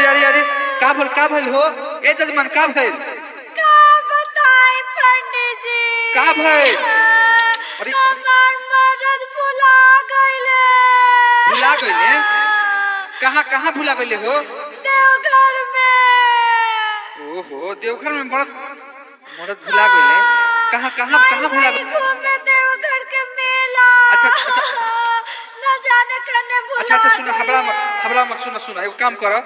अरे अरे का भइल का भइल हो ए जजमान का भइल का बताई पंडित जी का भइल अरे हमार मरद भुला गइले भुला गइले? कहाँ कहाँ भुला गइले हो देवघर में ओहो देवघर में मरद मरद भुला गइले कहाँ कहाँ कहाँ भुला वही गइले घूमे देवघर के मेला अच्छा, अच्छा। न जाने कने भुला अच्छा अच्छा सुनो हबड़ा मत गइले। हबड़ा मत सुनो सुनो एगो काम करो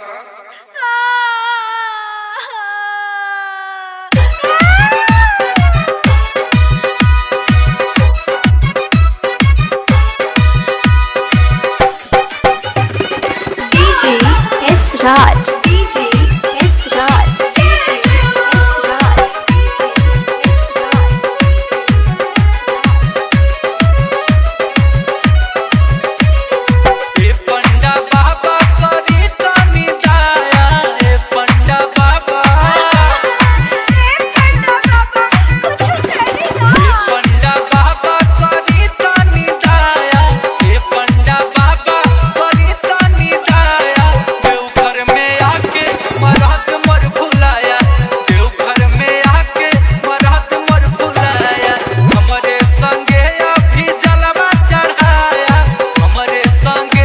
DJ S Raj. DJ S Raj. DJ S Raj. S Raj. ए पंडा बाबा करी तनी दया ए पंडा बाबा ए पंडा बाबा करी तनी दया ए पंडा बाबा करी तनी दया देवघर में आके मरहत मर भुलाया देवघर में आके मरहत मर भुलाया हमरे संगे अभी जलवा चढ़ाया हमरे संगे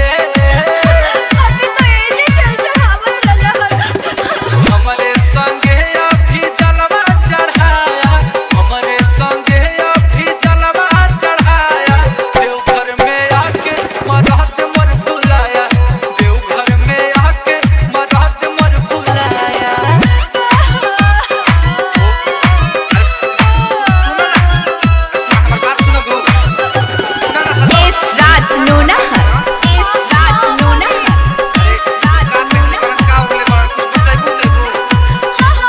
हमरे संगे अभी जलवा चढ़ाया हमरे संगे अभी जलवा चढ़ाया देवघर में आके मरहत मर भुलाया देवघर में आके मरहत मर भुलाया हमर बात सुनो गो S Raj Nonahar. S Raj Nonahar. का हो गइले बड़ा कुछ बताइबो देबो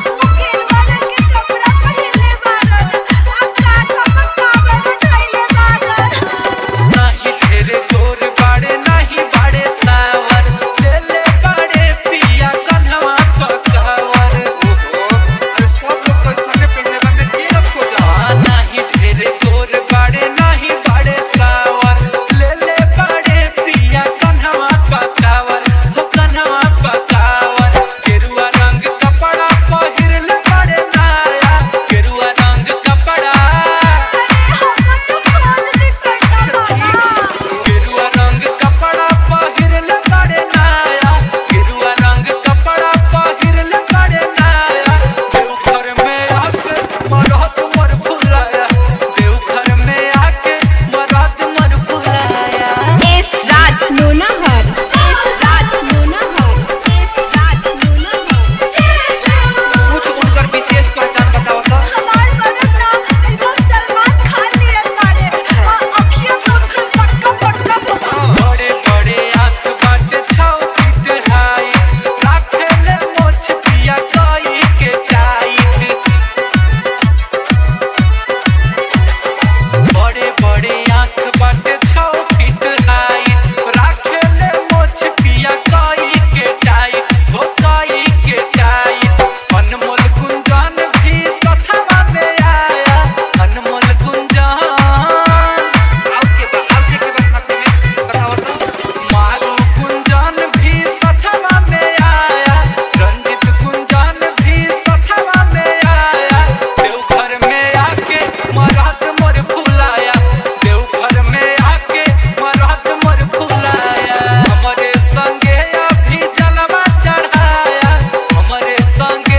नाही ढेरे जोर बाड़े नाही बाड़े सावर ले ले बाड़े पिया कन्हवा पकावर ओहो अरे सब लोग तो संगे पहने बा में के रख हो जा आ नाही ढेरे जोर बाड़े नाही बाड़े सावर ले ले बाड़े पिया कन्हवा पकावर हो कन्हवा पकावर गेरुआ रंग कपड़ा पहिर ले बाड़े नाया गेरुआ रंग कपड़ा गेरुआ रंग कपड़ा पहिर ले बाड़े नाया गेरुआ रंग कपड़ा पहिर ले बाड़े नाया देवघर में आके मरहत मर भुलाया देवघर में आके मरहत मर भुलाया S Raj Nonahar. S Raj Nonahar. S Raj Nonahar. कुछ उनकर विशेष पहचान बताओ तो बड़े बड़े आंख बाटे छाव फीट हाई राखे ले मोछ पिया कई के टाइट बड़े बड़े आंख बाटे छाव फीट हाई राखे ले मोछ पिया कई के टाइट हो कई के टाइट अनमोल गुंजन भी सथवा में आया अनमोल गुंजन आउ के बा आउ के के बा साथे में बताओ तो मारू गुंजन भी सथवा में आया रंजित गुंजन भी सथवा में आया देवघर में आके मरहत मोर भुलाया देवघर में आके मरहत मोर भुलाया हमरे संगे अभी जलवा चढ़ाया हमरे संगे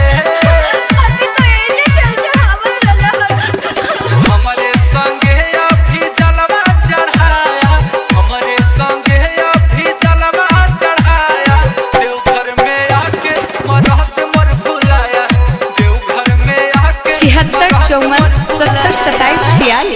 हमरे संगे अभी जलवा चढ़ाया हमरे संगे अभी जलवा चढ़ाया देवघर में आके मरहत मर भुलाया देवघर में आके छिहत्तर मरहत चौवन मर सत्तर सत्ताईस छियालीस